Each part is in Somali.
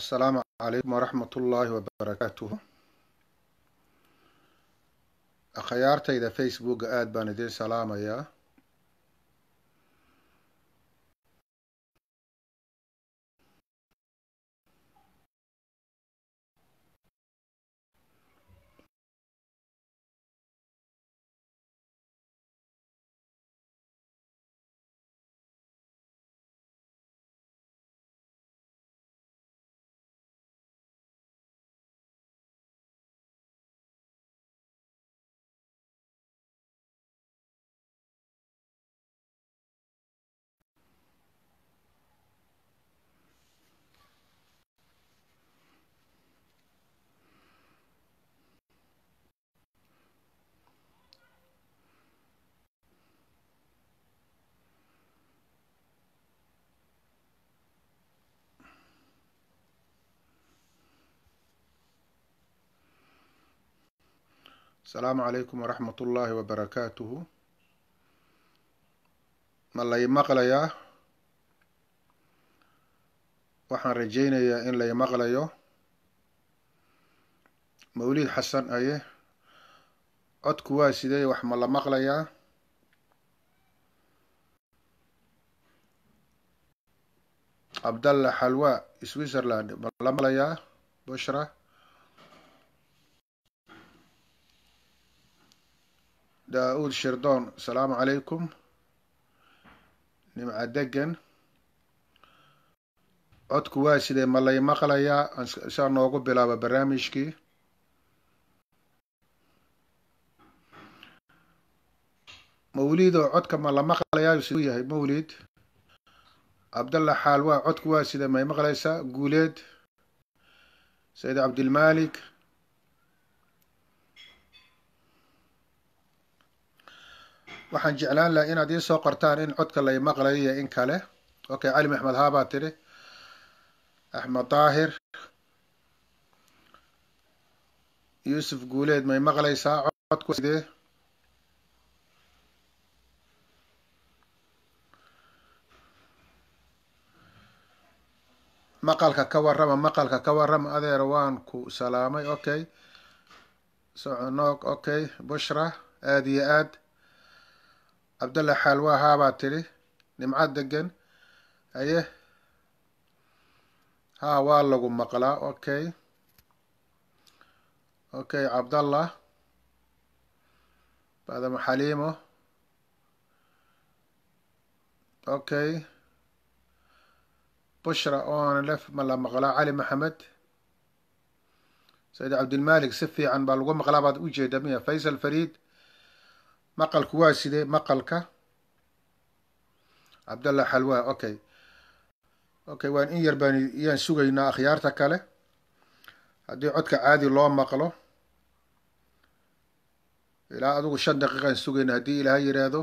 asalaamu calaykum waraxmat ullaahi wabarakaatuhu akhyaartayda facebooka aada baan idiin salaamayaa asalaamu calaykum waraxmat ullaahi wabarakaatuhu ma lay maqlayaa waxaan rajaynayaa in lay maqlayo mawlid xasan aye codku waa sidee wax ma la maqlayaa cabdalla xalwa switzerland ma la maqlayaa bushra daa-uud shirdoon asalaamu calaykum nimca degan codku waa sidee ma lay maqlayaa saa noogu bilaaba barnaamijkii mawlidoo codka ma la maqlayaa siduu yahay mawlid cabdalla xaalwaa codku waa sidee may maqlaysaa guuleed sayid cabdilmalik waxaan jeclaan laha inaad ii soo qortaan in codka lay maqlayo iyo in kale okay cali maxmed haabaa tidhi axmed daahir yuusuf guuleed may maqlaysaa codku sidee maqalka ka warrama maqalka ka warrama adeer waan ku salaamay okay soconoog okay bushra aada iyo aad cabdalla xaalwa haabaa tidhi nimco degan aye haa waa lagu maqlaa okay okay cabdallah badama xaliimo okay bushra oona lef ma la maqlaa cali maxamed sayid cabdilmalik si fiican baa lagu maqlaa baad ujeeda miya faysal fariid maqalku waa sidee maqalka cabdallah xalwa okay okay waan in yar baan iyaan sugaynaa akhyaarta kale haddii codka caadi loo maqlo ilaa adigu shan daqiiqaan sugayna haddii ilaaha yiraahdo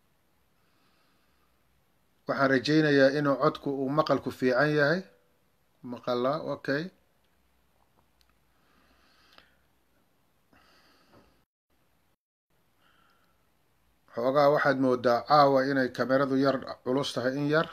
waxaan rajaynayaa inuu codku uu maqalku fiican yahay maqala okay xoogaa waxaad moodaa caawa inay kameradu yar culus tahay in yar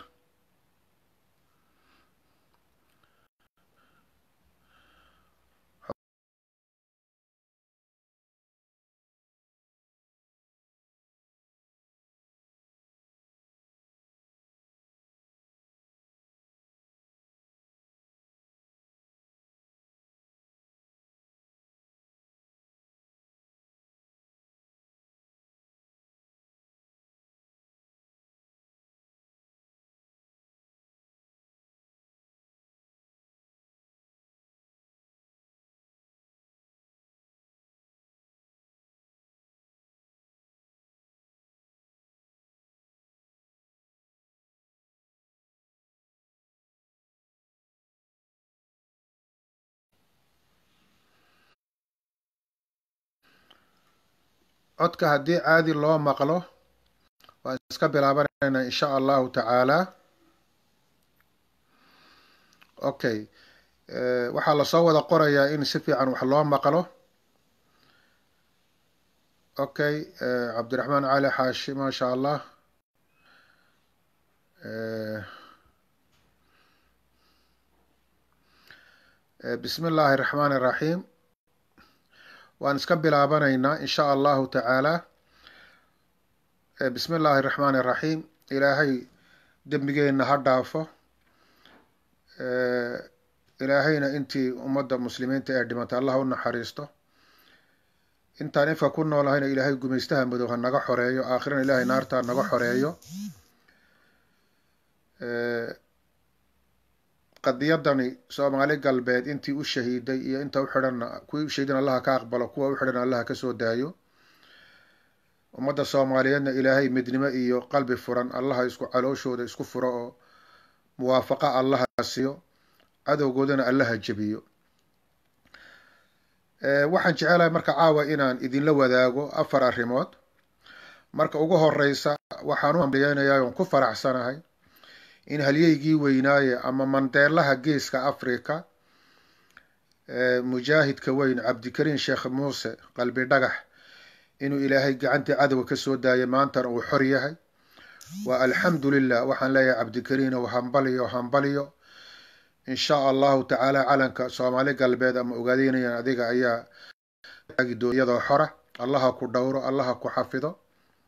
codka haddii caadi loo maqlo waan iska bilaabanaynaa insha allahu tacaala okay waxaa lasoo wada qorayaa in si fiican wax loo maqlo okay cabdiraxmaan cali xaashi maasha allah bismi illaahi araxmaan iraxiim waan iska bilaabanaynaa in sha allahu tacaala bismi illaahi araxmaan iraxiim ilaahay dembigeenna ha dhaafo ilaahayna intii ummadda muslimiinta ee dhimatay allah u naxariisto intaan infa ku noolahayna ilaahay gumaystaha madow ha naga xoreeyo aakhirana ilaahay naarta ha naga xoreeyo qadiyadani soomaali galbeed intii u shahiiday iyo inta u xidhanna kuwii u shahiidan allaha ka aqbalo kuwa u xidhan allaha kasoo daayo ummadda soomaaliyeedna ilaahay midnimo iyo qalbi furan allaha isku calooshooda isku furo oo muwaafaqa allaha siiyo cadowgoodana allaha jebiyo waxaan jecelahay marka caawa inaan idinla wadaago afar arrimood marka ugu horeysa waxaan u hambaliyeynayaa oon ku faraxsanahay in halyeygii weynaaye ama mandeelaha geeska africa mujaahidka weyn cabdikariin sheekh muuse qalbi dhagax inuu ilaahay gacantii cadowga kasoo daayay maantana uu xor yahay waa alxamdu lilah waxaan leeyahay cabdikariin ow hambaliyo hambaliyo in sha allahu tacaala calanka soomaali galbeed ama ogaadeynayan adiga ayaa iyadoo xora allaha ku dhowro allaha ku xafido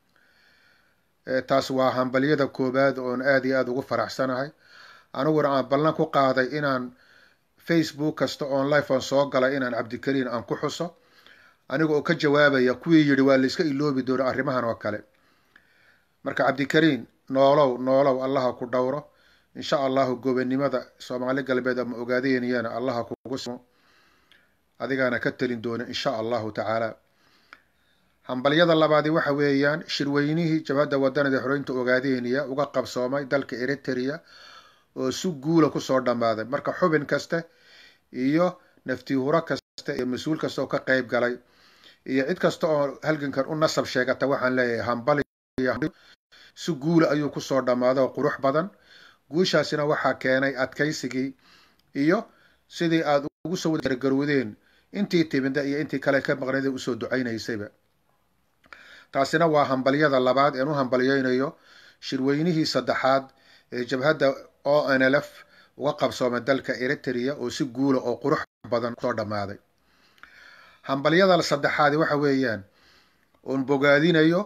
taas waa hambalyada koobaad oon aad iyo aada ugu faraxsanahay aniguna aan ballan ku qaaday inaan facebook kasta oon life on soo galay inaan cabdikariin aan ku xuso aniga oo ka jawaabaya kuwii yidhi waa layska iloobi doono arrimahan oo kale marka cabdikariin noolow noolow allaha ku dhowro insha allahu gobanimada soomaali galbeed ama ogaadeynayana allaha kugu simo adigaana ka telin doona insha allahu tacaala hambalyada labaadi waxa weeyaan shirweynihii jabhadda wadanada xoreynta ogaadeynaya uga qabsoomay dalka eritrea oo si guula kusoo dhammaaday marka xubin kasta iyo naftihuro kasta iyo mas-uul kasta oo ka qeyb galay iyo cid kasta oo halgankan u nasab sheegata waxaan leeyahay hambal si guula ayuu kusoo dhammaaday oo qurux badan guushaasina waxaa keenay adkaysigii iyo sidii aad ugu soo wadagargarowdeen intii timida iyo intii kale ka maqnayda usoo ducaynaysayba taasina waa hambalyada labaad een u hambalyeynayo shirweynihii saddexaad ee jabhadda o n l f uga qabsoomay dalka eritrea oo si guula oo qurux badan kusoo dhammaaday hambalyada saddexaadi waxa weeyaan oon bogaadinayo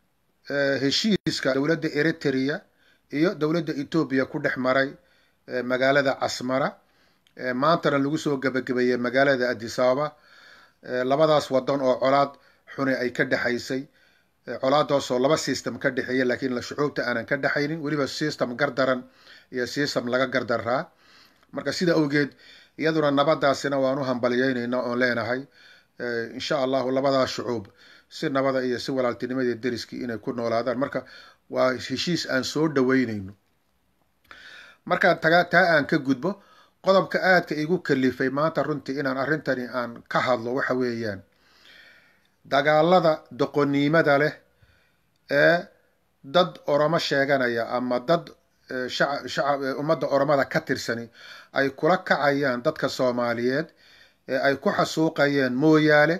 heshiiska dowladda eritrea iyo dowladda etoobiya ku dhex maray magaalada casmara maantana lagu soo gebagabeeyey magaalada adisababa labadaas wadan oo colaad xuni ay ka dhexaysay colaadaasoo laba system ka dhexeeya laakiin shucuubta aanan ka dhexaynin weliba system gardaran iyo system laga gardaraa marka sida awgeed iyaduna nabadaasina waan u hambalyeyneynaa oon leenahay insha allahu labadaas shucuub si nabada iyo si walaaltinimadii deriskii inay ku noolaadaan marka waa heshiis aan soo dhaweyneyno markaan tagaa taa aan ka gudbo qodobka aadka igu kalifay maanta runtii inaan arrintani aan ka hadlo waxa weeyaan dagaalada doqoniimada leh ee dad oromo sheeganaya ama dad shacab ummadda oromada ka tirsani ay kula kacayaan dadka soomaaliyeed ee ay ku xasuuqayeen mooyaale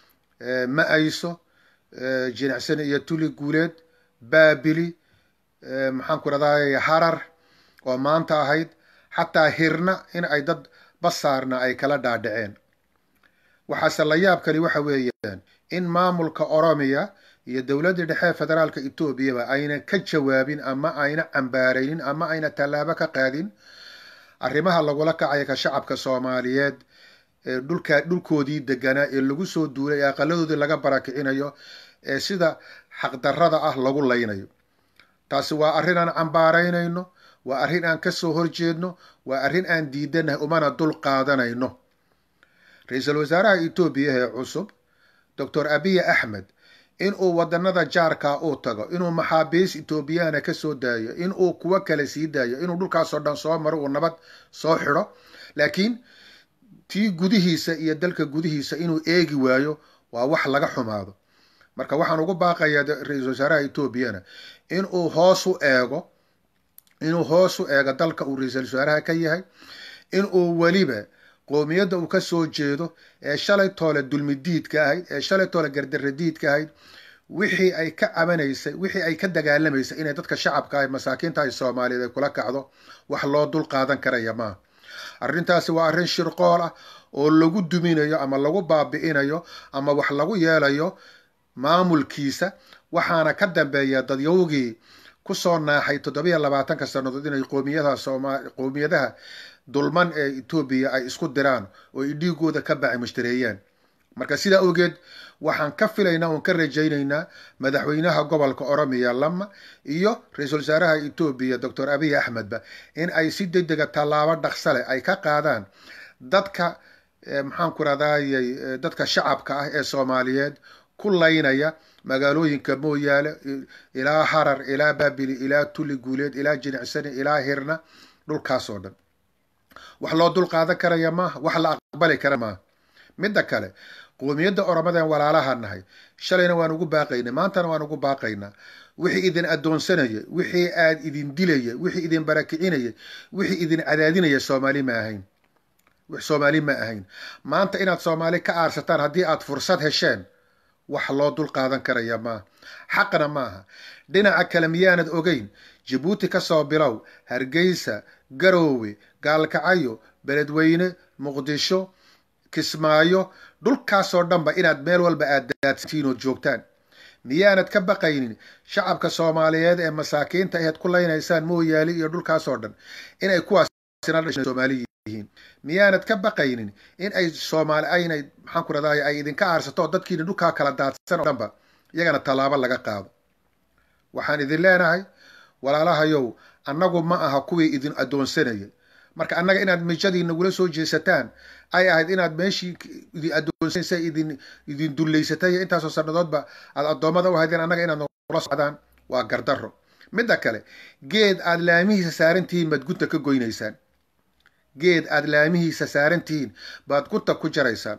ma-ayso jinicsani iyo tuli guuleed baabili maxaan ku rahday harar oo maanta ahayd xataa hirna in ay dad basaarna ay kala dhaadhaceen waxaase la yaabkani waxa weeyaan in maamulka oromiya iyo dowladda dhexe federaalka etoobiyaba ayna ka jawaabin ama ayna cambaaraynin ama ayna tallaabo ka qaadin arrimaha lagula kacaya ka shacabka soomaaliyeed ee dhulka dhulkoodii deganaa ee lagu soo duulay ee aqaladoodii laga barakicinayo ee sida xaqdarrada ah lagu laynayo taasi waa arrin aan cambaaraynayno waa arrin aan kasoo horjeedno waa arrin aan diidanahay umana dul qaadanayno ra-iisul wasaaraha etoobiya ee cusub doctor abiy axmed inuu wadanada jaarkaa uu tago inuu maxaabiis etoobiyana kasoo daayo inuu kuwo kale sii daayo inuu dhulkaasoo dhan soo maro uu nabad soo xidho laakiin tii gudihiisa iyo dalka gudihiisa inuu eegi waayo waa wax laga xumaado marka waxaan ugu baaqayaa ra-iisul wasaaraha etoobiyana inuu hoos u eego inuu hoos u eego dalka uu ra-iisul wasaaraha ka yahay inuu weliba qoomiyadda uu kasoo jeedo ee shalay toole dulmidiidka ahayd ee shalay toole gardaradiidka ahayd wixii ay ka cabanaysay wixii ay ka dagaalamaysay inay dadka shacabka ah masaakiinta ay soomaaliyeed ay kula kacdo wax loo dul qaadan karaya maaha arrintaasi waa arrin shirqool ah oo lagu duminayo ama lagu baabi'inayo ama wax lagu yeelayo maamulkiisa waxaana ka dambeeya dadyowgii kusoo naaxay toddobiyo labaatanka sannadood inay qoomiyadaha sooma qoomiyadaha dulman ee etoobiya ay isku diraan oo ay dhiigooda ka baaci mushtareeyaan marka sidaa awgeed waxaan ka filaynaa oon ka rajaynaynaa madaxweynaha gobolka oromiya lama iyo ra-iisul wasaaraha etoobiya doctor abiy axmedba in ay si degdega tallaabo dhaqsale ay ka qaadaan dadka maxaan ku radayay dadka shacabka ah ee soomaaliyeed ku laynaya magaalooyinka mooyaale ilaa harar ilaa baabili ilaa tuli guuleed ilaa jinicsani ilaa hirna dhulkaas oo dhan wax loo dul qaadan karaya maaha wax la aqbali kara maaha midda kale qoomiyadda oromadan walaalaha nahay shalayna waan ugu baaqaynay maantana waan ugu baaqaynaa wixii idin addoonsanaya wixii aad idin dilaya wixii idin barakicinaya wixii idin cadaadinaya soomaali ma ahayn soomaali ma ahayn maanta inaad soomaali ka aarsataan haddii aad fursad hesheen wax loo dul qaadan karaya maaha xaqna maaha dhinaca kale miyaanad ogeyn jabuuti ka soo bilow hargeysa garoowe gaalkacayo beledweyne muqdisho kismaayo dhulkaasoo dhanba inaad meel walba aad daadsantiin ood joogtaan miyaanad ka baqaynin shacabka soomaaliyeed ee masaakiinta aheed ku laynaysaan mooyaali iyo dhulkaasoo dhan inay kuwaasina dhashan soomaali yihiin miyaanad ka baqaynin in ay soomaali aynay maxaan ku radahay ay idinka aarsato dadkiina dhulkaa kala daadsan oo dhanba iyagana tallaabo laga qaado waxaan idin leenahay walaalahayow annagu ma aha kuwii idin addoonsanayay marka annaga inaad mijadii nagula soo jeesataan ay ahayd inaad meeshii idin addoonsanaysa idin idin dullaysatay intaasoo sannadoodba aad addoommada u haydeen annaga inaad nagula socdaan waa gardarro midda kale geed aad laamihiisa saarantihiin baad gunta ka goynaysaan geed aad laamihiisa saarantihiin baad gunta ku jaraysaan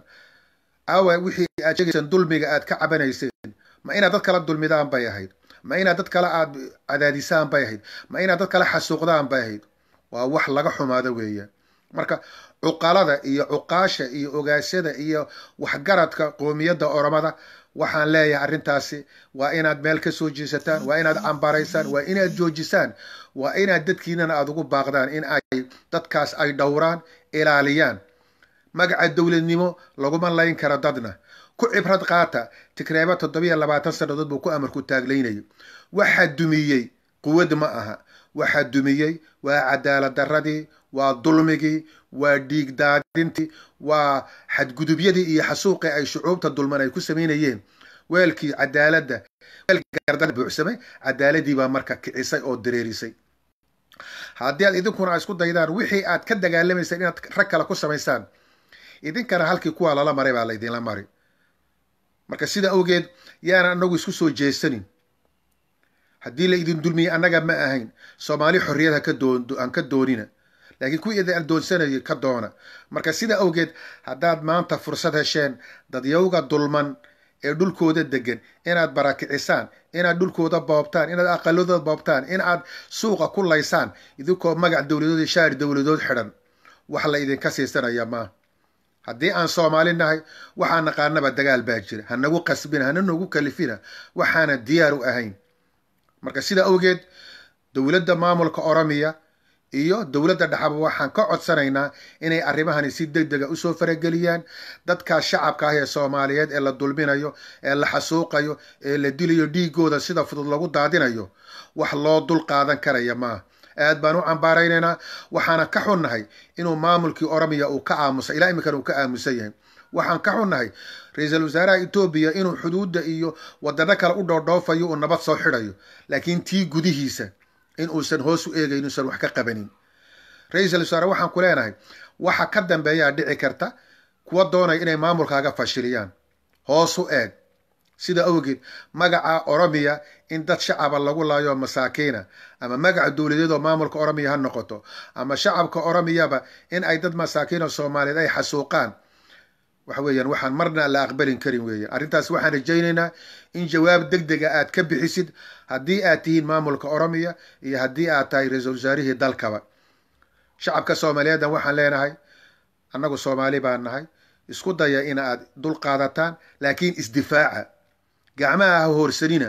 awa wixii aad sheegaysaan dulmiga aad ka cabanayseen ma inaad dad kala dulmidaan bay ahayd ma inaad dad kale aad cadaadisaan bay ahayd ma inaad dad kale xasuuqdaan bay ahayd waa wax laga xumaado weeyaan marka cuqalada iyo cuqaasha iyo ogaasyada iyo waxgaradka qoomiyadda oromada waxaan leeyahay arrintaasi waa inaad meel ka soo jeesataan waa inaad cambaraysaan waa inaad joojisaan waa inaad dadkiinana aada ugu baaqdaan in ay dadkaas ay dhowraan ilaaliyaan magaca dowladnimo laguma layn karo dadna ku cibrad qaata tigreeba toddobiyo labaatan sannadood buu ku amarku taaglaynayo waxaa dumiyey quwad ma aha waxaa dumiyey waa cadaalad darradii waa dulmigii waa dhiig daadintii waa xadgudubyadii iyo xasuuqii ay shucuubta dulman ay ku samaynayeen weelkii cadaaladda weelkii gardada buuxsamay cadaaladii baa marka kicisay oo dareerisay haddii aad idinkuna isku daydaan wixii aad ka dagaalamaysaan inaad rag kale ku samaysaan idinkana halkii kuwaa lala maray baa laydinla mari marka sida awgeed yaana anagu isku soo jeesanin haddii la idin dulmiyey annaga ma ahayn soomaali xorriyad aan ka doonina laakiin kuwii idin addoonsanayay ka doona marka sida awgeed haddaad maanta fursad hesheen dadyowga dulman ee dhulkooda degan inaad barakicisaan inaad dhulkooda boobtaan inaad aqaladooda boobtaan in aad suuqa ku laysaan idinkoo magac dowladood iyo shaari dowladood xidhan wax la idinka siisanaya maaha haddii aan soomaali nahay waxaa naqaanaba dagaal baa jira hanagu qasbina hana nagu kalifina waxaana diyaar u ahayn marka sida awgeed dowladda maamulka oromiya iyo dowladda dhexaba waxaan ka codsanaynaa inay arrimahani si deg dega usoo farageliyaan dadkaas shacabka ah ee soomaaliyeed ee la dulminayo ee la xasuuqayo ee la dilayo dhiigooda sida fudud lagu daadinayo wax loo dul qaadan karaya maaha aad baan u cambaaraynaynaa waxaana ka xunnahay inuu maamulkii oromiya uu ka aamusay ilaa iminkana uu ka aamusan yahay waxaan ka xunnahay ra-iisul wasaaraha etoobiya inuu xuduudda iyo wadano kale u dhoodhoofayo uu nabad soo xidhayo laakiin tii gudihiisa in uusan hoos u eegayn uusan wax ka qabanin ra-iisul wasaare waxaan ku leenahay waxa ka dambeeyaa dhici karta kuwa doonaya inay maamulkaaga fashiliyaan hoos u eeg sida awgeed magaca oromiya in dad shacaba lagu laayo masaakiina ama magaca dowladeed oo maamulka oromiya ha noqoto ama shacabka oromiyaba in ay dad masaakiina soomaaliyeed ay xasuuqaan waxa weeyaan waxaan marna la aqbalin karin weeyaan arrintaas waxaan rajaynaynaa in jawaab deg dega aad ka bixisid haddii aad tihiin maamulka oromiya iyo haddii aad tahay ra-iisul wasaarihii dalkaba shacabka soomaaliyeedan waxaan leenahay annagu soomaali baan nahay isku daya in aad dul qaadataan laakiin isdifaaca gacmaha ha hoorsanina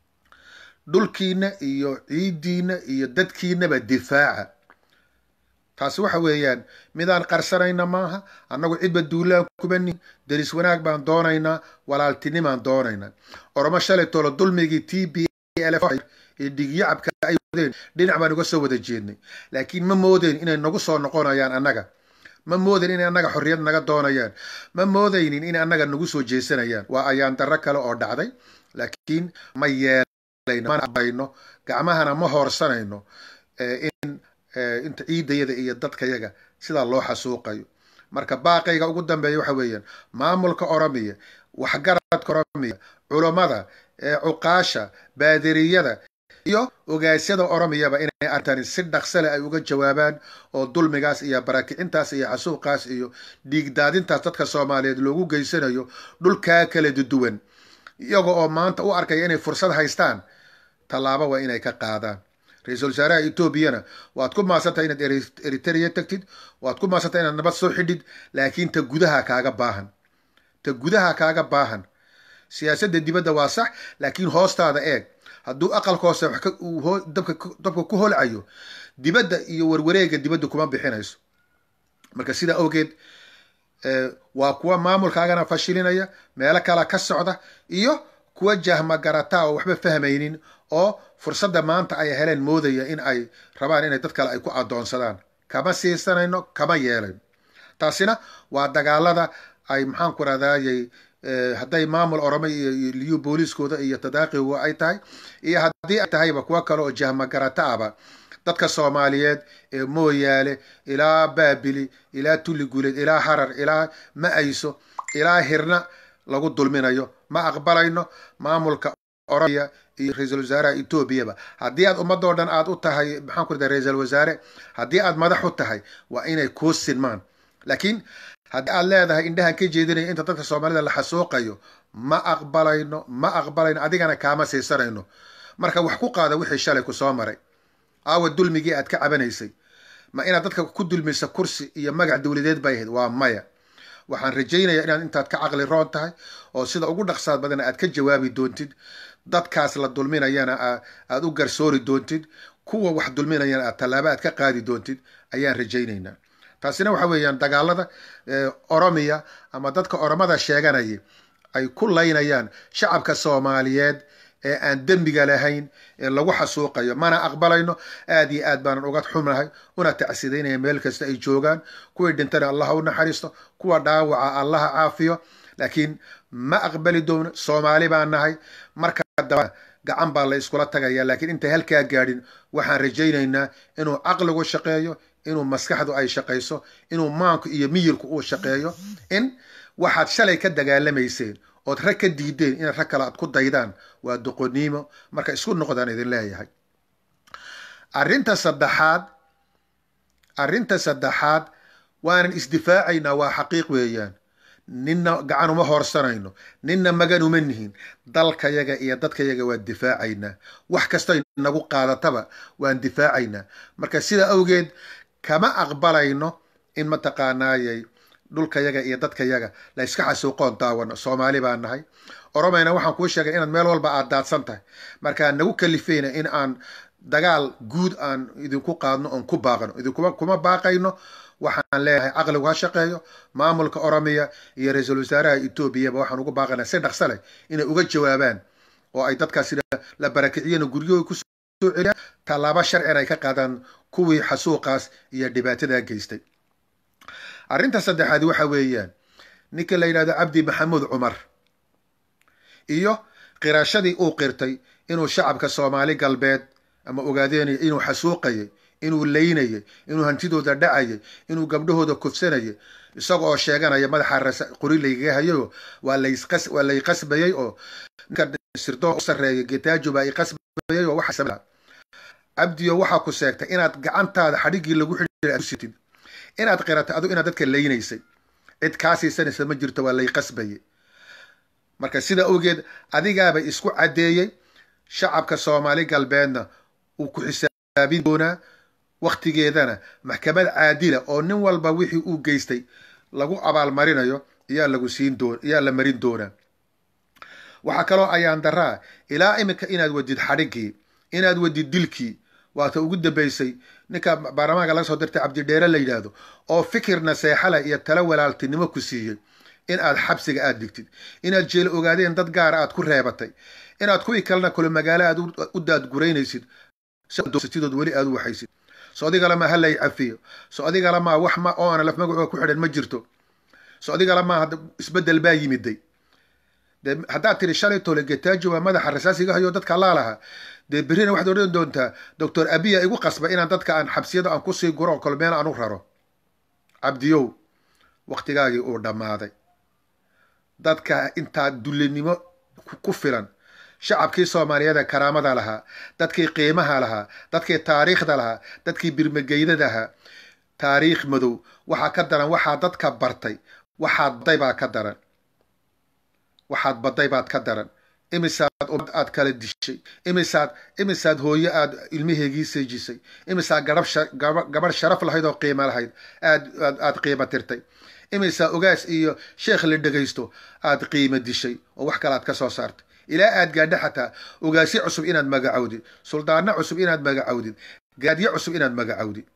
dhulkiina iyo ciiddiina iyo dadkiinaba difaaca taasi waxa weeyaan midaan qarsanayna maaha annagu cidba duulaan kubanin deris wanaag baan doonaynaa walaaltinimaan doonaynaa oromo shalay tolo dulmigii t b ee dhigyacabka ay wadeen dhinac baan uga soo wada jeednay laakiin ma moodeyn inay nagu soo noqonayaan annaga ma moodayn inay annaga xorriyad naga doonayaan ma moodaynin inay annaga nagu soo jeesanayaan waa ayaan darro kale oo dhacday laakiin ma yeelayno gacmahana ma hoorsanayno in inta ciidayada iyo dadkayaga sidaa loo xasuuqayo marka baaqayga ugu dambeeya waxa weeyaan maamulka oromiya waxgaradka oromiya culammada cuqaasha baadiriyada iyo ogaasyada oromiyaba inay arintani si dhaqsale ay uga jawaabaan oo dulmigaas iyo barakicintaas iyo xasuuqaas iyo dhiigdaadintaas dadka soomaaliyeed loogu geysanayo dhulkaa kala duwan iyaga oo maanta u arkaya inay fursad haystaan tallaabo waa inay ka qaadaan ra-iisul wasaaraha etoobiyana waad ku maasantahay inaad eritrea tagtid waad ku maasantahay inaad nabad soo xidhid laakiin ta gudaha kaaga baahan ta gudaha kaaga baahan siyaasadda dibadda waa sax laakiin hoostaada eeg hadduu aqalka hoose dabka ku holcayo dibadda iyo warwareega dibadda kuma bixinayso marka sidaa awgeed waa kuwa maamulkaagana fashilinaya meelo kala ka socda iyo kuwa jahma garataa oo waxba fahmaynin oo fursadda maanta ay heleen moodaya in ay rabaan inay dad kale ay ku adoonsadaan kama siisanayno kama yeelayno taasina waa dagaalada ay maxaanku radayay hadday maamul oromay iyo liyu booliiskooda iyo tadaaqigu ay tahay iyo haddii ay tahayba kuwo kale oo jahma garata aba dadka soomaaliyeed ee mooyaale ilaa baabili ilaa tulli guuleed ilaa harar ilaa ma-ayso ilaa hirna lagu dulminayo ma aqbalayno maamulka oromiya iyo ra-iisul wasaaraha etoobiyaba haddii aad ummadoo dhan aad u tahay maxaan ku rada ra-iisul wasaare haddii aad madax u tahay waa inay kuu sinmaan laakiin haddii aad leedahay indhahan ka jeedinaya inta dadka soomaalida la xasuuqayo ma aqbalayno ma aqbalayno adigana kaama siisanayno marka wax ku qaada wixii shalay ku soo maray aawa dulmigii aad ka cabanaysay ma inaad dadka ku dulmisa kursi iyo magac dowladeed bay ahayd waa maya waxaan rajaynayaa inaad intaad ka caqli roon tahay oo sida ugu dhaqsaad badan aad ka jawaabi doontid dadkaas la dulminayana aad u garsoori doontid kuwa wax dulminayana aad tallaabo aad ka qaadi doontid ayaan rajaynaynaa taasina waxa weeyaan dagaalada oromiya ama dadka oromada sheeganaya ay ku laynayaan shacabka soomaaliyeed ee aan dembiga lahayn ee lagu xasuuqayo mana aqbalayno aad iyo aad baanan uga xunahay una tacsidaynaya meel kasta ay joogaan kuwii dhintana allaha u naxariisto kuwa dhaawaca allaha caafiyo laakiin ma aqbali doono soomaali baan nahay marka daba gacan baa la iskula tagaya laakiin intay halkaa gaadhin waxaan rajaynaynaa inuu caqligu shaqeeyo inuu maskaxdu ay shaqayso inuu maanku iyo miyirku uu shaqeeyo in waxaad shalay ka dagaalamayseen ood rag ka diideen inaad rag kale aad ku daydaan waa doqoniimo marka isku noqdaan idin leeyahay arrinta saddexaad arrinta saddexaad waanan isdifaacaynaa waa xaqiiq weeyaan ninna gacan uma hoorsanayno ninna magan uma nihin dalkayaga iyo dadkayaga waan difaacaynaa wax kastoy nagu qaadataba waan difaacaynaa marka sidaa awgeed kama aqbalayno in mataqaanaayay dhulkayaga iyo dadkayaga la yska xasuuqoon daawano soomaali baan nahay oromayna waxaan kuu sheegay inaad meel walba aad daadsan tahay markaa nagu kalifeyna in aan dagaal guud aan idinku qaadno oon ku baaqno idinkuma kuma baaqayno waxaan leeyahay caqligu ha shaqeeyo maamulka oromiya iyo ra-iisul wasaaraha etoobiyaba waxaan ugu baaqaynaa si dhaqsa leh inay uga jawaabaan oo ay dadkaas la barakiciyana guryahooda kusoo celiyaan tallaabo sharcina ay ka qaadaan kuwii xasuuqaas iyo dhibaatadaa geystay arrinta saddexaad waxa weeyaan ninka la yidhahdo cabdi maxamuud cumar iyo qirashadii uu qirtay inuu shacabka soomaali galbeed ama ogaadeenaya inuu xasuuqayay inuu laynayay inuu hantidooda dhacayay inuu gabdhahooda kufsanayay isaga oo sheeganaya madaxa qori laygaga hayayo waa waa lay qasbayay oo ninka sirdoon u sarreeya getaajo baa i qasbayay oo waxa cabdiyo waxaa ku seegtay inaad gacantaada xadhiggii lagu xidhiirtid inaad qiratay adigu inaad dadka laynaysay cid kaa siisanaysa ma jirto waa lay qasbaye marka sida awgeed adigaaba isku caddeeyey shacabka soomaali galbeedna uu ku xisaabin doonaa wakhtigeedana maxkamad caadila oo nin walba wixii uu geystay lagu abaalmarinayo iyaa lagu siin doon iyaa la marin doonaa waxaa kaloo ayaan daraa ilaa iminka inaad wadid xadhiggii inaad wadid dilkii waata ugu dambeysay ninka baarlamaanka laga soo dirtay cabdidheere la yidhaahdo oo fikir naseexale iyo talo walaaltinimo ku siiyey in aad xabsiga aad digtid inaad jeel ogaadeen dad gaara aad ku reebatay inaad kuwii kalena kule magaalo aad u daadguraynaysid sidood weli aad u waxaysid so adigala ha lay cafiyo so adigala maa wax ma oo ana laf magacooda ku xidhan ma jirto so adigala maa isbedel baa yimiday de haddaad tiri shalay tole getaajo waa madaxa rasaasiga hayo dadka laalaha dee berrina waxaad odhan doontaa doctor abiya igu qasba inaan dadka aan xabsiyada aan kusii guro oo kale meel aan u raro cabdiyow waktigaagii uu dhammaaday dadka intaa dullinimo ku filan shacabkii soomaaliyeed ee karaamada lahaa dadkii qiimaha lahaa dadkii taariikhda lahaa dadkii birmageydada ahaa taariikh madow waxaa ka daran waxaa dadka bartay waxaad baday baa ka daran waxaad baday baad ka daran imisaad ummad aad kala dishay imisaad imisaad hooyo aad ilmaheegii seejisay imisaad garab gabadh sharaf lahayd oo qiimo lahayd aad aad qiimo tirtay imisaa ogaas iyo sheekh la dhegaysto aad qiimo dishay oo wax kale aad ka soo saartay ilaa aad gaadho xataa ogaasyo cusub inaad magacowdid suldaano cusub inaad magacowdid gaadyo cusub inaad magacowdid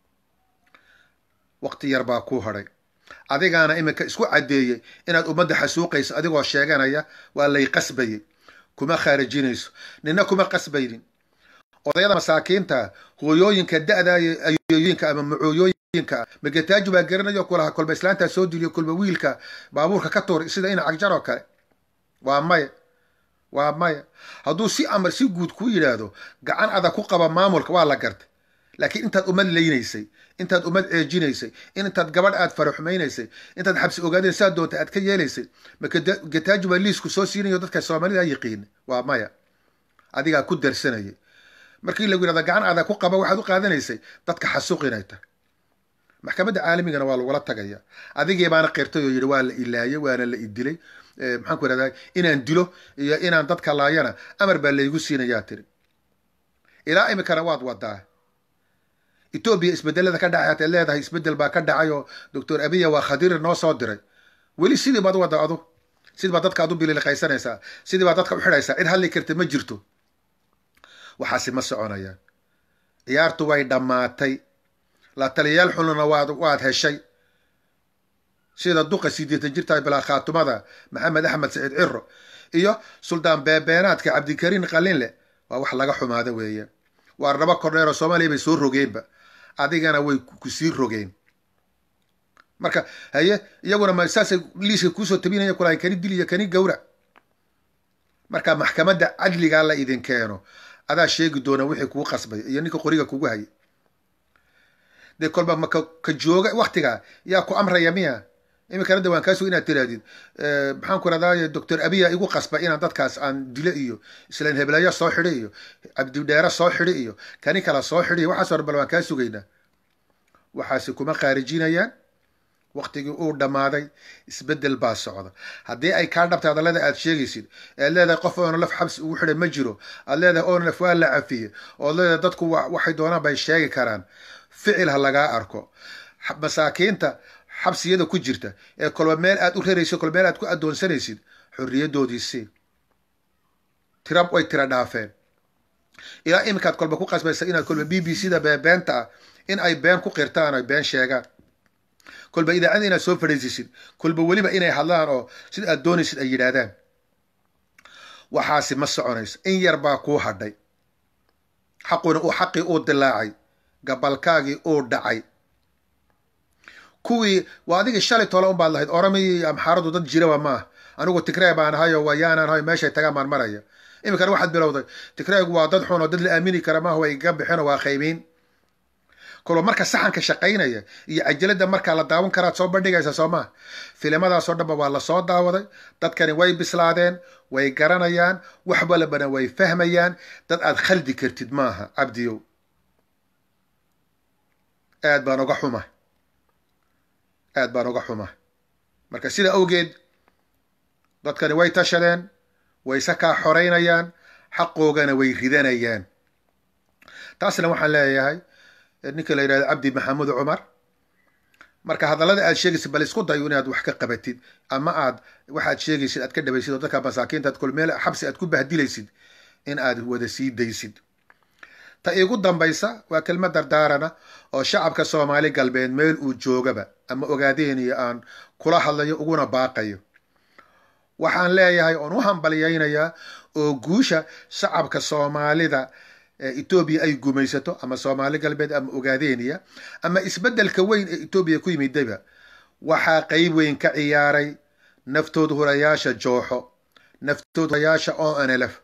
waqti yar baa kuu hadhay adigaana iminka isku caddeeyey inaad ummadda xasuuqayso adigoo sheeganaya waa lay qasbayey kuma khaarijinayso nina kuma qasbaynin odayada masaakiinta hooyooyinka da-da ayooyinka ama macooyooyinka magataaju baa garanayo kulaha kolba islaantaa soo diliyo kolba wiilka baabuurka ka tuur sida ina cagjar oo kale waa maya waa maya hadduu si amar si guud kuu yidhaahdo gacan adag ku qaba maamulka waa la gartay laakiin intaad ummad laynaysay intaad ummad ceejinaysay intaad gabadh aad faraxumaynaysay intaad xabsi ogaadeen saa doonta aad ka yeelaysay magataaji baa liisku soo siinayo dadka soomaalida yiqiina waa maya adigaa ku darsanayay markii lagu yidhahda gacan adag ku qaba waxaad u qaadanaysay dadka xasuuq inay tahay maxkamadda caalamigana waa lagula tagaya adigii baana qirtay oo yidhi waa la ilaayay waana la idilay maxaan ku ihahdaa inaan dilo iyo inaan dadka laayana amar baa laygu siinayaa tiri ilaa imikana waad wadaa etoobiya isbedelada ka dhacay hataad leedahay isbedel baa ka dhacay oo doctor abiya waa khadiir noo soo diray weli sidii baad wada adu sidii baad dadka ad u bililiqaysanaysaa sidii baad dadka u xidhaysaa cid hadli karta ma jirto waxaasi ma soconayaan ciyaartu way dhammaatay la taliyayaal xununa waad waad heshay sida duqa sideetan jirta bilaa khaatumada maxamed axmed saciid ciro iyo suldaan beebeenaadka cabdikariin qalinle waa wax laga xumaada weeye waa raba kordheer oo soomaaliya bay soo rogeenba adigana way kusii rogeen marka haye iyaguna ma saasay liiska kuusoo tabinaya kulahay kani dil iyo kani gawrac marka maxkamadda cadligaa la idin keeno adaa sheegi doona wixii kugu qasbay iyo ninka qoriga kugu hayay dee kolba maka ka jooga waktigaa yaa ku amraya miya iminkana de waan kaasug inaad tirahdid maxaan ku rahdaay doctor abiya igu qasba inaan dadkaas aan dilo iyo islaan heblayo soo xidhi iyo cabdidheere soo xidhi iyo kani kala soo xidhi iyo waxaas hor bal waan kaa sugaynaa waxaasi kuma khaarijinayaan waktigii uu dhammaaday isbedel baa socda haddii ay kaa dhabtay hadallada aad sheegaysid ead leedahay qof oona laf xabsi ugu xidhay ma jiro aad leedahay oona laf waa la cafiye ood leedahay dadku waxay doonaan bay sheegi karaan ficil ha lagaa arko masaakiinta xabsiyada ku jirta ee kolba meel aad u raraysid kolba meel aad ku addoonsanaysid xorriyadoodiisii tira way tira dhaafeen ilaa iminkaad kolba ku qasbaysa inaad kolba b b c da beebeenta ah in ay been ku qirtaan ay been sheegaan kolba idaacada inaad soo fadhiisisid kolba weliba inay hadlaan oo sida aad doonaysid ay yidhaahdaan waxaasi ma soconayso in yar baa kuu hadhay xaquna uu xaqii uu dilaacay gabalkaagii uu dhacay kuwii waa adigii shalay tole un baad lahayd oramiyi amxaaradu dad jiraba maaha anigu tigree baan ahay oo wayaanaan ahay meeshay tagaan baan maraya iminkana waxaad bilowday tigreegu waa dad xun oo dad la aamini kara maaha way iga bixinoo waa qaybiin kolba marka saxanka shaqaynaya iyo cajalada markaa la daawan karaad soo bandhigaysa soo maha filimadaasoo dhanba waa lasoo daawaday dadkani way bislaadeen way garanayaan wax walbana way fahmayaan dad aad khaldi kartid maaha cabdiyow aad baan oga xuma aad baan oga xuma marka sida awgeed dadkani way tashadeen wayse kaa xoraynayaan xaqoogana way ridanayaan taasna waxaan leeyahay ninka la yidhahdo cabdi maxamuud cumar marka hadallada aad sheegaysid bal isku dayo inaad wax ka qabatid ama aad waxaad sheegaysid aad ka dhabaysid oo dadka masaakiinta ad kol meel xabsi aad ku bahdilaysid in aad wada sii daysid ta igu dambaysa waa kelmad dardaarana oo shacabka soomaali galbeed meel uu joogaba ama ogaadeenaya aan kula hadlayo uguna baaqayo waxaan leeyahay oon u hambalyaynayaa oo guusha shacabka soomaalida etoobiya ay gumaysato ama soomaali galbeed ama ogaadeenaya ama isbeddelka weyn ee etoobiya ku yimidayba waxaa qeyb weyn ka ciyaaray naftood hurayaasha jooxo naftood hurayaasha o nlf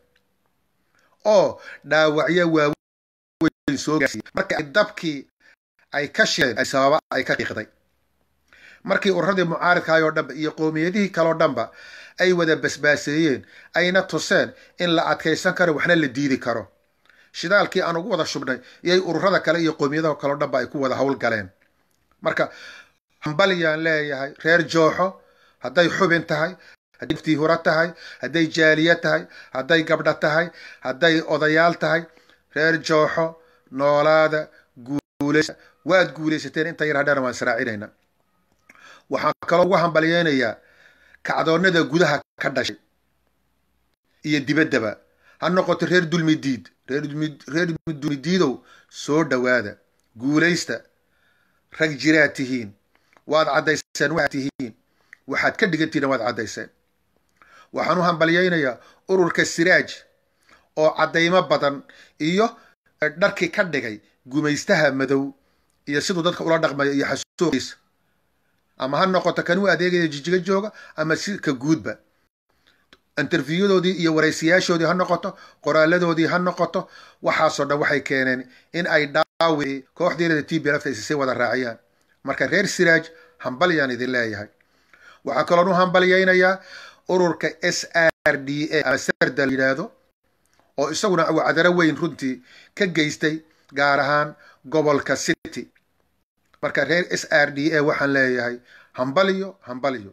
oo dhaawacyo waaweyn soo gaarsiiya marka ay dabkii ay ka shideen sababa ay ka qiiqday markii ururadii mucaaridkahay oo dhanba iyo qowmiyadihii kaleo dhanba ay wada basbaaseeyeen ayna tuseen in la adkaysan karo waxna la diidi karo shidaalkii aan ugu wada shubnay iyay ururada kale iyo qowmiyadaha kaleo dhanba ay ku wada howl galeen marka hambalyaan leeyahay reer jooxo hadday xubin tahay hadday naftii hura tahay hadday jaaliya tahay hadday gabdho tahay hadday odayaal tahay reer jooxo noolaada guuleysa waad guulaysateen inta yar hadhana waan israacinayna waxaan kaloo ugu hambalyeynayaa kacdoonnada gudaha ka dhashay iyo dibaddaba ha noqoto reer dulmidiid reer dulmidiidow soo dhowaada guulaysta rag jiraad tihiin waad caddayseen waxaad tihiin waxaad ka dhigantihiin waad caddayseen waxaan u hambalyeynayaa ururka siraaj oo caddaymo badan iyo dharkii ka dhigay gumaystaha madow iyo siduu dadka ula dhaqmayo iyo xasuuqiisa ama ha noqoto kan u adeegaya jijiga jooga ama si ka guudba interviyudoodii iyo waraysiyaashoodii ha noqoto qoraaladoodii ha noqoto waxaasoo dhan waxay keeneen in ay dhaawi kooxdeelada t b lfta isisay wada raaciyaan marka reer siraaj hambalyaan idin leeyahay waxaa kaloon u hambalyeynayaa ururka s r d a ama serda la yidhaahdo oo isaguna wacdaro weyn runtii ka geystay gaar ahaan gobolka city marka reer s r d a waxaan leeyahay hambalyo hambalyo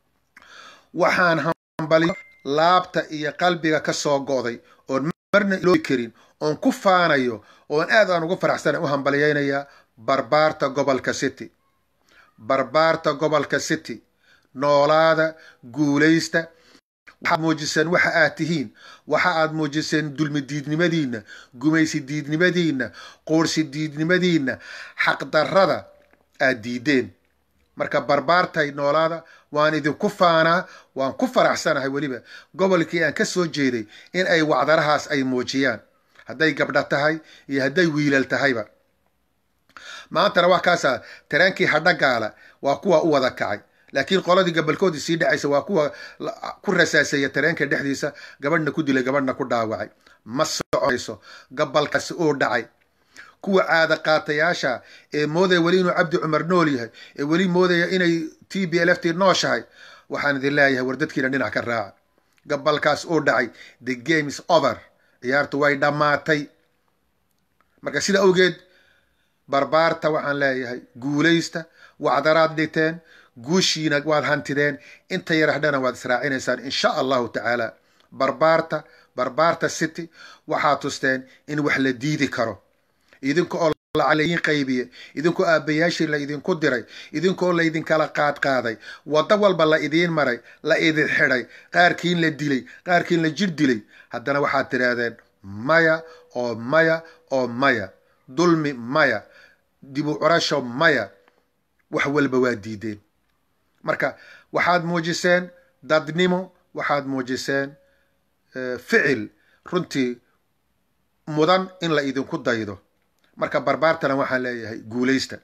waxaan hambalyo laabta iyo qalbiga ka soo go'day oon marna iloobi karin oon ku faanayo oon aad aan ugu faraxsana u hambalyeynayaa barbaarta gobolka city barbaarta gobolka city noolaada guulaysta waxaad muujiseen waxa aad tihiin waxa aad muujiseen dulmi diidnimadiinna gumaysi diidnimadiinna qoorsi diidnimadiinna xaqdarrada aad diideen marka barbaartay noolaada waan idinku faanaa waan ku faraxsanahay weliba gobolkii aan ka soo jeeday in ay wacdarahaas ay muujiyaan hadday gabdha tahay iyo hadday wiilal tahayba maantana waa kaasaa taraankii hadhagaala waa kuwa u wada kacay laakiin qoladii gabalkoodii sii dhacaysa waa kuwa ku rasaaseeya tareenka dhexdiisa gabadhna ku dilay gabadhna ku dhaawacay ma soconayso gabalkaasi oo dhacay kuwa caada qaatayaasha ee moodaya weli inuu cabdi cumar nool yahay ee weli moodaya inay t b l f t nooshahay waxaan idin leeyahay war dadkiina dhinac ka raaca gabalkaas oo dhacay the game is over ciyaartu way dhammaatay marka sida awgeed barbaarta waxaan leeyahay guulaysta wacdaraad dhigteen guushiina waad hantideen inta yar hadhana waad israacinaysaan insha allahu tacaala barbaarta barbaarta city waxaad tusteen in wax la diidi karo idinka oo lacalayin qaybiye idinkoo aabbayaashii la idinku diray idinkaoo laydinkala qaadqaaday waddo walba la idiin maray la idin xidhay qaarkiin la dilay qaarkiin la jir dilay haddana waxaad tidhaahdeen maya oo maya oo maya dulmi maya dibu curasho maya wax walba waa diideen marka waxaad muujiseen dadnimo waxaad muujiseen ficil runtii mudan in la idinku daydo marka barbaartana waxaan leeyahay guulaysta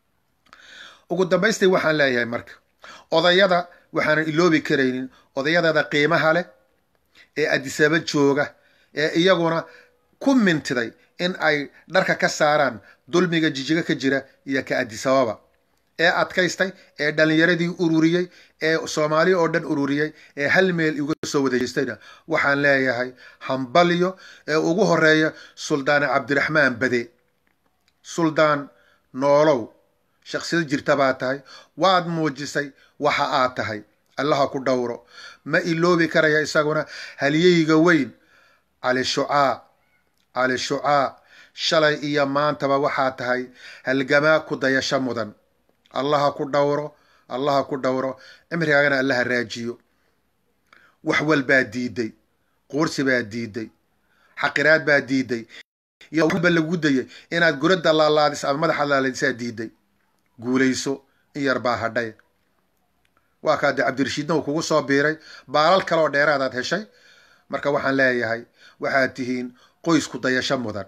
ugu dambaystii waxaan leeyahay marka odayada waxaanan iloobi karaynin odayadeeda qiimaha leh ee adisaba jooga ee iyaguna ku mintiday in ay dharka ka saaraan dulmiga jijiga ka jira iyo ka adisababa ee adkaystay ee dhallinyaradii ururiyey ee soomaaliya oo dhan ururiyey ee hal meel uga soo wadajeystayna waxaan leeyahay hambalyo ee ugu horeeya suldaane cabdiraxmaan bade suldaan noolow shaksiyad jirta baa tahay waad muujisay waxa aad tahay allaha ku dhowro ma iloobi karaya isaguna halyeyga weyn cali shucaa cali shucaa shalay iyo maantaba waxaa tahay halgamaa ku dayasho mudan allaha ku dhowro allaha ku dhowro cimrigaagana allaha raajiyo wax walbaa diiday quursi baa diiday xaqiraad baa diiday iyo walba lagu dayay inaad gurada laalaadis ama madaxa laalaadisaa diiday guulayso in yar baa hadhay waa kaa dee cabdirashiidna uu kugu soo biiray baalal kale oo dheeraadaad heshay marka waxaan leeyahay waxaad tihiin qoysku dayasho mudan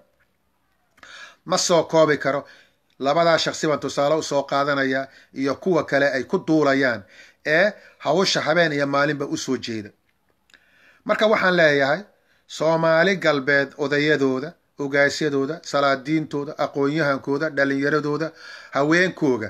ma soo koobi karo labadaa shaksi baan tusaale usoo qaadanaya iyo kuwa kale ay ku duulayaan ee hawsha habeen iyo maalinba usoo jeeda marka waxaan leeyahay soomaali galbeed odayadooda ogaasyadooda salaadiintooda aqoon-yahankooda dhalinyaradooda haweenkooga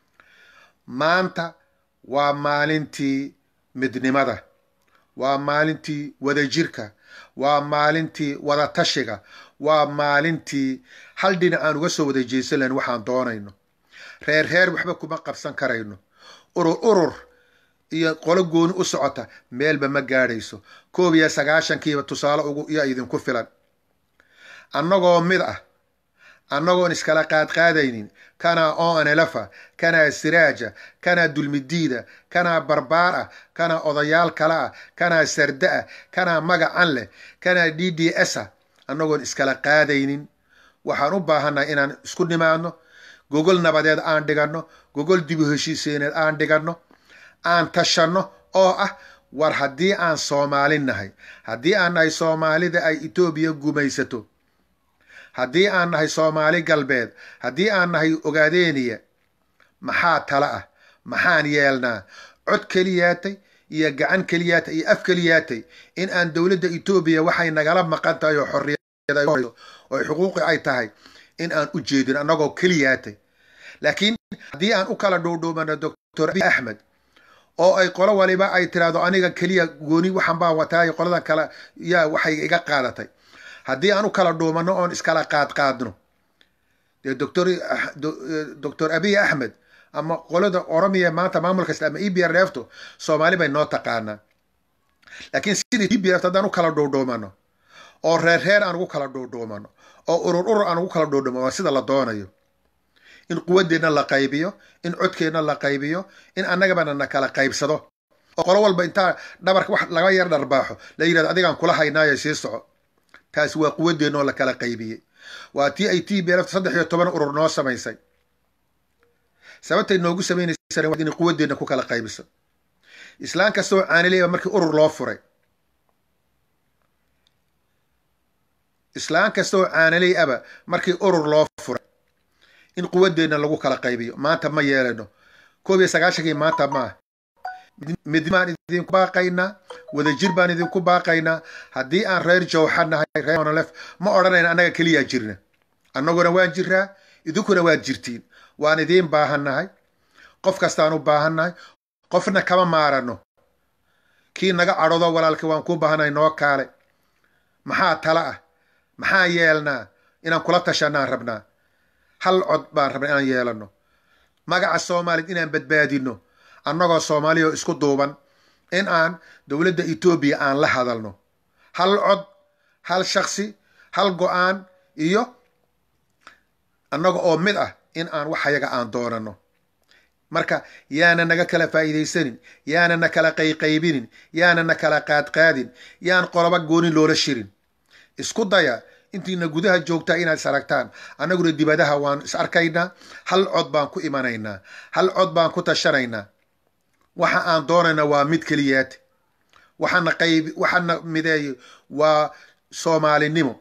maanta waa maalintii midnimada waa maalintii wadajirka waa maalintii wadatashiga waa maalintii hal dhinac aan uga soo wada jeesan lahayn waxaan doonayno reer reer waxba kuma qabsan karayno urur urur iyo qolo gooni u socota meelba ma gaadhayso koob iyo sagaashankiiba tusaale ugu iyo idinku filan annagoo mid ah annagoon iskala qaadqaadaynin kanaa onelefa kanaa siraaja kanaa dulmidiida kanaa barbaar ah kanaa odayaal kale ah kanaa sarda ah kanaa magacan leh kanaa d d s ah annagoon iskala qaadaynin waxaan u baahannahay inaan isku nimaadno gogol nabadeed aan dhiganno gogol dibu heshiiseyneed aan dhiganno aan tashanno oo ah war haddii aan soomaali nahay haddii aan nahay soomaalida ay etoobiya gumaysato haddii aan nahay soomaali galbeed haddii aan nahay ogaadeeniya maxaa tala ah maxaan yeelnaa cod keliyaatay iyo gacan keliyaatay iyo af keliyaatay in aan dowladda etoobiya waxay nagala maqan tahay oo xorriyad oo xuquuqi ay tahay in aan u jeedin annagoo keliyaatay laakiin haddii aan u kala dhuudhuumano doctor abiy axmed oo ay qolo waliba ay tiraahdo aniga keliya gooni waxan baan wataayo qoladan kale yaa waxay iga qaadatay haddii aan u kala dhuumanno oon iskala qaadqaadno dee doctor doctor abiy axmed ama qolada oromiya maanta maamul kasta ama e b r efto soomaali bay noo taqaanaa laakiin sidii e b f haddaan u kala dhuudhuumano oo reer reer aan ugu kala dhuudhuumano oo urur urur aan ugu kala dhuudhuumano waa sida la doonayo in quwadeenna la qaybiyo in codkeenna la qaybiyo in annagabana na kala qaybsado oo qolo walba intaa dhabarka wax laga yar dharbaaxo la yidhahdo adigaan kula haynaayo sii soco taasi waa quwadeenna oo la kala qaybiyey waa tii ay t b lfta saddex iyo toban urur noo samaysay sababtay noogu samaynaysana inay quwadeenna ku kala qaybiso islaan kastoo caanileyba markii urur loo furay islaan kastoo caaniley aba markii urur loo furay in quwadeenna lagu kala qaybiyo maanta ma yeelano koob iyo sagaashankii maanta maaha midnimo baan idinku baaqaynaa wadajir baan idinku baaqaynaa haddii aan reer jowxa nahay reer monolef ma odhanayna annaga keliyaa jirna annaguna waan jiraa idinkuna waad jirtiin waan idiin baahannahay qof kastaan u baahannahay qofna kama maarano kii naga cadhodo walaalka waan kuu baahannahay noo kaale maxaa tala ah maxaa yeelnaa inaan kula tashanaan rabnaa hal cod baan rabnaa inaan yeelano magaca soomaaliyad inaan badbaadino annagoo soomaaliya oo isku duuban in aan dowladda etoobiya aan la hadalno hal cod hal shaksi hal go-aan iyo annaga oo mid ah in aan waxayaga aan doonano marka yaana naga kala faa'iidaysanin yaana na kala qayqaybinin yaana na kala qaadqaadin yaan qoloba goonin loola shirin isku daya intiina gudaha joogtaa inaad is aragtaan annaguna dibadaha waan is arkaynaa hal cod baan ku imanaynaa hal cod baan ku tashanaynaa waxa aan doonaynaa waa mid keliyaad waxaana qayb waxaana mideeyo waa soomaalinimo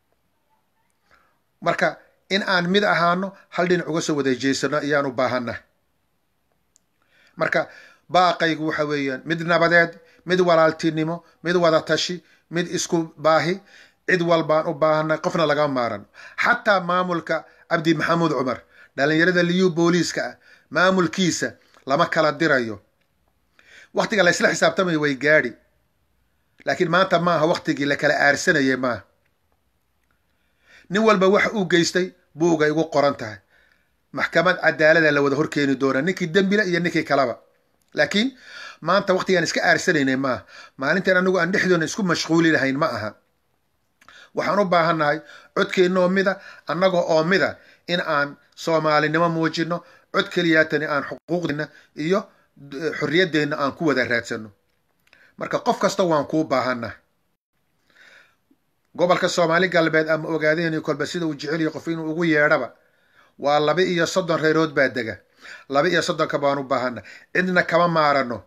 marka in aan mid ahaano hal dhinac uga soo wada jeesano ayaan u baahanah marka baaqaygu waxa weeyaan mid nabadeed mid walaaltinimo mid wadatashi mid isku baahi cid walbaan u baahanay qofna lagama maaran xataa maamulka cabdi maxamuud cumar dhalinyarada liyu booliiska ah maamulkiisa lama kala dirayo waktiga la ysla xisaabtamayo way gaadhi laakiin maanta maaha waktigii la kala aarsanayay maaha nin walba waxa uu geystay buuga igu qoran tahay maxkamad cadaalada la wada horkeeni doonaa ninkii dembila iyo ninkii kalaba laakiin maanta waktigaan iska aarsanaynay maaha maalintan anigu aan dhexdoona isku mashquuli lahayn ma aha waxaan u baahannahay codkeennaoo mida annaga oo mida in aan soomaalinimo muujino cod keliyaatani aan xuquuqdeena iyo xorriyaddeenna aan ku wada raadsano marka qof kasta waan kuu baahannahay gobolka soomaali galbeed ama ogaadeen kolba sida uu jeceliyo qof inuu ugu yeedhaba waa laba iyo soddon reerood baa dega laba iyo soddonka baan u baahana cidna kama maarano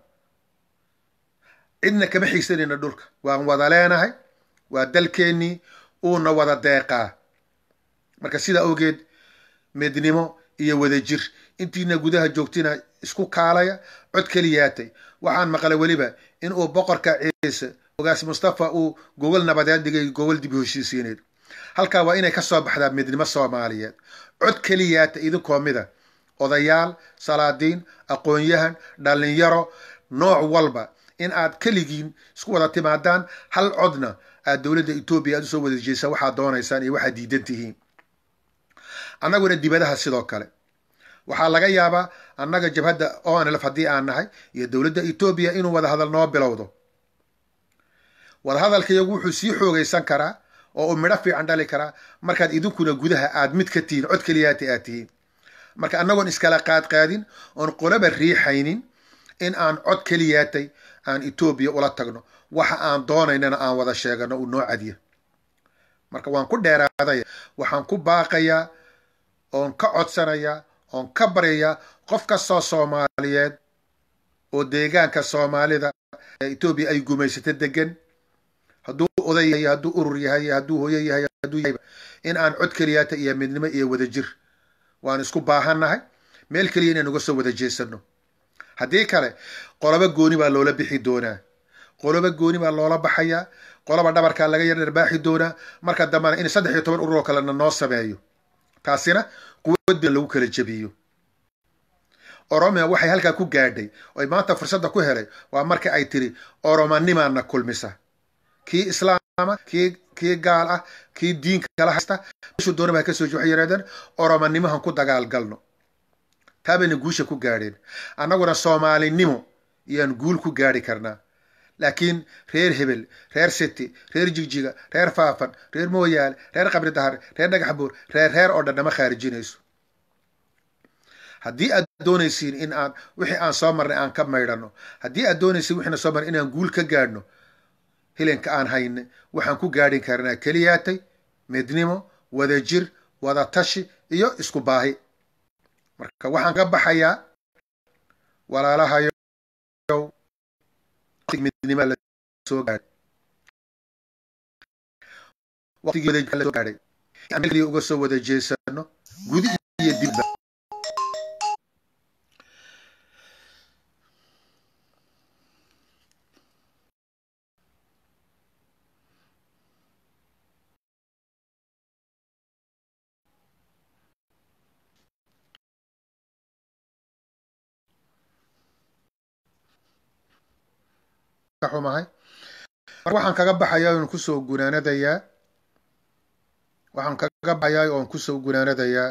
cidna kama xiigsanayno dhulka waan wada leenahay waa dalkeennii uuna wada deeqaa marka sidaa awgeed midnimo iyo wadajir intiina gudaha joogtina isku kaalaya cod keliyaatay waxaan maqlay weliba in uu boqorka ciise ogaas mustafa uu gogol nabadeed dhigay gogol dib heshiisiineed halkaa waa inay ka soo baxdaa midnimo soomaaliyeed cod keliyaata idinkoo mida odayaal salaadiin aqoon-yahan dhallinyaro nooc walba in aad keligiin isku wada timaadaan hal codna aad dowladda etoobiya aad usoo wada jeesaan waxaad doonaysaan iyo waxaad diidan tihiin annaguna dibadaha sidoo kale waxaa laga yaabaa annaga jabhadda onlf haddii aan nahay iyo dowladda etoobiya inuu wadahadal noo bilowdo wadahadalkayagu wuxuu sii xoogaysan karaa oo uu midho fiican dhali karaa markaad idinkuna gudaha aad mid ka tihiin cod keliyaata aad tihiin marka annagoon iskala qaadqaadin oon qolaba riixaynin in aan cod keliyaatay aan etoobiya ula tagno waxa aan doonaynana aan wada sheegano uu noo cadiya marka waan ku dheeraadaya waxaan ku baaqayaa oon ka codsanayaa oon ka baryayaa qof kastoo soomaaliyeed oo deegaanka soomaalida ee etoobiya ay gumaysato degan hadduu oday yahay hadduu urur yahay hadduu hooyo yahay hadduu yahay in aan cod keliyaata iyo midnimo iyo wadajir waan isku baahannahay meel keliya inaan uga soo wada jeesano haddii kale qolobo gooni baa loola bixi doonaa qolobo gooni baa loola baxayaa qoloba dhabarkaa laga yar dharbaaxi doonaa marka dambena in saddex iyo toban urur oo kalena noo sameeyo taasina quwadda lagu kala jebiyo oromia waxay halkaa ku gaadhay oy maanta fursadda ku helay waa marka ay tiri oromanimaana kulmisa kii islaama kii kii gaal ah kii diinka kala haysta meeshuu doona baa kasoo waxay yidhahdeen oromanimahan ku dagaalgalno taa bayna guusha ku gaadheen annaguna soomaalinimo iyaan guul ku gaadhi karnaa laakiin reer hebel reer city reer jigjiga reer faafan reer mooyaale reer qabri dahar reer dhagax buur reer reer oo dhan nama khaarijinayso haddii aad doonaysiin in aan wixii aan soo marnay aan ka maydhano haddii aad doonaysiin wixina soo marnay inaan guul ka gaadhno hilinka aan hayne waxaan ku gaadhin karnaa keliyaatay midnimo wadajir wada tashi iyo isku baahi marka waxaan ka baxayaa walaalahayo midnima la soo gaadhay waqtigii la soo gaadhay aan keliya uga soo wada jeesano gudi iyo dibba xumahay mar waxaan kaga baxayaa oon kusoo gunaanadayaa waxaan kaga baxayaa oon kusoo gunaanadayaa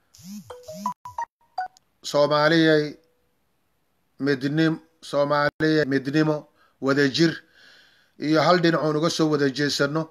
soomaaliyay midnim soomaaliyay midnimo wadajir iyo hal dhinacoon uga soo wada jeesano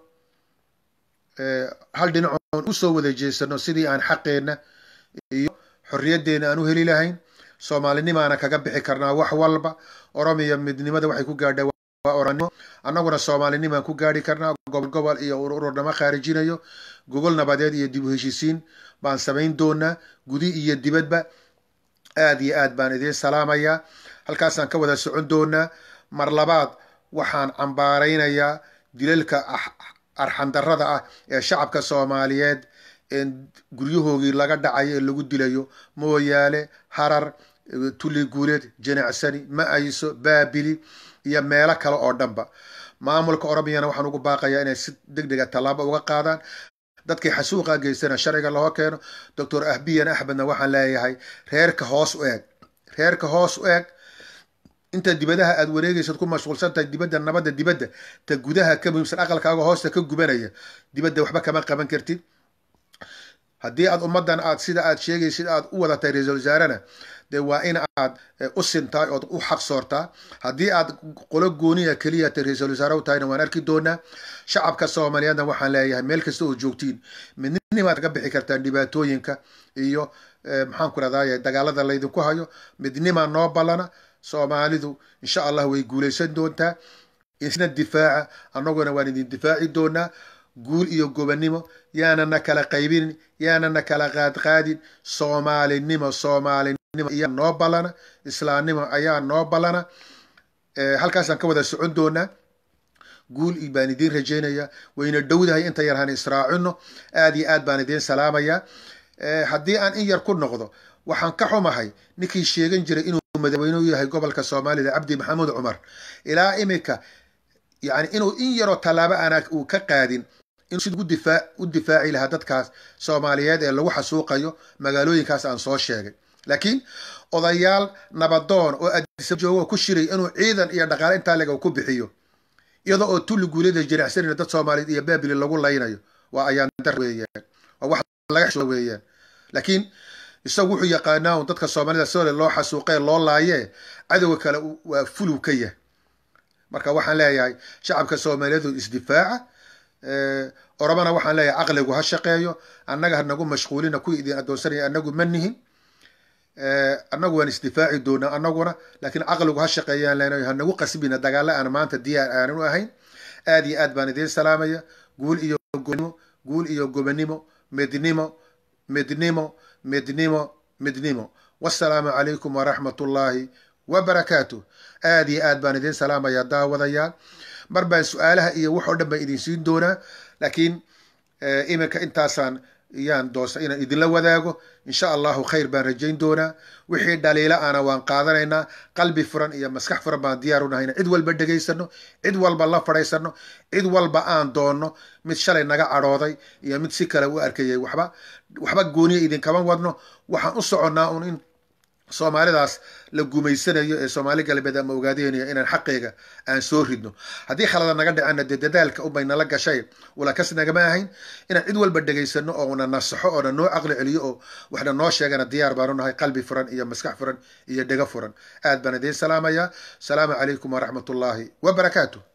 hal dhinacoon usoo wada jeesano sidii aan xaqeenna iyo xorriyaddeena aan u heli lahayn soomaalinimaana kaga bixi karnaa wax walba oromiya midnimada waxay ku gaadha oranimo annaguna soomaalinimaan ku gaadhi karnaa gobol gobol iyo ururnamo khaarijinayo gogol nabadeed iyo dib u heshiisiin baan samayn doonaa gudi iyo dibadba aad iyo aad baan idiin salaamayaa halkaasaan ka wada socon doonaa mar labaad waxaan cambaaraynayaa dilalka arxandarrada ah ee shacabka soomaaliyeed ee guryahoogii laga dhacayo ee lagu dilayo mooyaale harar tulli guuleed janacsani ma-ayso baabili iyo meelo kale oo dhanba maamulka oromiyana waxaan ugu baaqayaa inay si deg dega tallaabo uga qaadaan dadkii xasuuqa geystana sharciga loo keeno doctor ahbiyan axmedna waxaan leeyahay reerka hoos u eeg reerka hoos u eeg inta dibadaha aad wareegaysad ku mashquulsan tahay dibadda nabadda dibadda ta gudaha ka muhiimsan aqalkaaga hoosta ka gubanaya dibadda waxba kama qaban kartid haddii aad ummaddan aad sida aad sheegaysid aad u wadatay ra-iisul wasaarena dee waa in aad u sintahay ood u xaq soortaa haddii aad qolo gooniya keliya ta ra-iisul wasaare u tahayna waan arki doonaa shacabka soomaaliyeedna waxaan leeyahay meel kasta oo joogtiin midnimaad kaga bixi kartaan dhibaatooyinka iyo maxaan ku rahdaye dagaalada laydinku hayo midnima noo ballana soomaalidu insha allah way guulaysan doontaa isna difaaca annaguna waan idin difaaci doonaa guul iyo gobannimo yaanana kala qaybinin yaanana kala qaadqaadin soomaalinimo soomaalinimo ayaa noo ballana islaamnimo ayaa noo ballana halkaasaan ka wada socon doonaa guul baan idiin rajaynaya wayna dhowdahay inta yar han israacino aad iyo aad baan idiin salaamaya haddii aan in yar ku noqdo waxaan ka xumahay ninkii sheegan jiray inuu madaxweyneu yahay gobolka soomaalida cabdi maxamuud cumar ilaa imika yani inuu in yaroo tallaabo ana uu ka qaadin inuu sid u difaaci lahaa dadkaas soomaaliyeed ee lagu xasuuqayo magaalooyinkaas aan soo sheegay laakiin odayaal nabadoon oo adisa joogo ku shiray inuu ciidan iyo dhaqaale intaa lega ku bixiyo iyadoo oo tulli guulada jiracsanina dad soomaaliyeed iyo baabili lagu laynayo waa ayaan dar weeyaan waa wax laga xisho weeyaan laakiin isagu wuxuu yaqaanaa un dadka soomaalida sole loo xasuuqee loo laayee cadowga kale waa fuluw ka yah marka waxaan leeyahay shacabka soomaaliyeedu isdifaaca oromana waxaan leeyahay caqligu ha shaqeeyo annaga hanagu mashquulina kuwii idin adoonsanaya anagu ma nihin annagu waan isdifaaci doonaa annaguna laakiin caqligu ha shaqeeyaan leenayo hanagu qasbina dagaalla aan maanta diyaar aanan u ahayn aad iyo aad baan idiin salaamaya guul iyo gobnimo guul iyo gobannimo midnimo midnimo midnimo midnimo wasalaamu calaykum waraxmat ullaahi wabarakaatu aad iyo aad baan idiin salaamaya daawadayaal mar baan su-aalaha iyo wax oo dhan baan idin siin doonaa laakiin iminka intaasaan yaan doonsa inaan idinla wadaago insha allahu khayr baan rajayn doonaa wixii dhaliila ana waan qaadanaynaa qalbi furan iyo maskax furan baan diyaar unahayna cid walba dhegaysano cid walba la fadhaysano cid walba aan doonno mid shalay naga cadhooday iyo mid si kale u arkayay waxba waxba gooniya idinkama wadno waxaan u soconnaa un in soomaalidaas la gumaysanayo ee soomaali galbeed ama ogaadeenaya inaan xaqeega aan soo ridno haddii khalada naga dhacana dee dadaalka unbay nala gashay walakas nagama ahayn inaan cid walba dhegaysano oo na nasaxo oo na noo caqli celiyo oo waxna noo sheegana diyaar baanu nahay qalbi furan iyo maskax furan iyo dhego furan aad baan idiin salaamayaa asalaamu calaykum waraxmat ullaahi wabarakaatu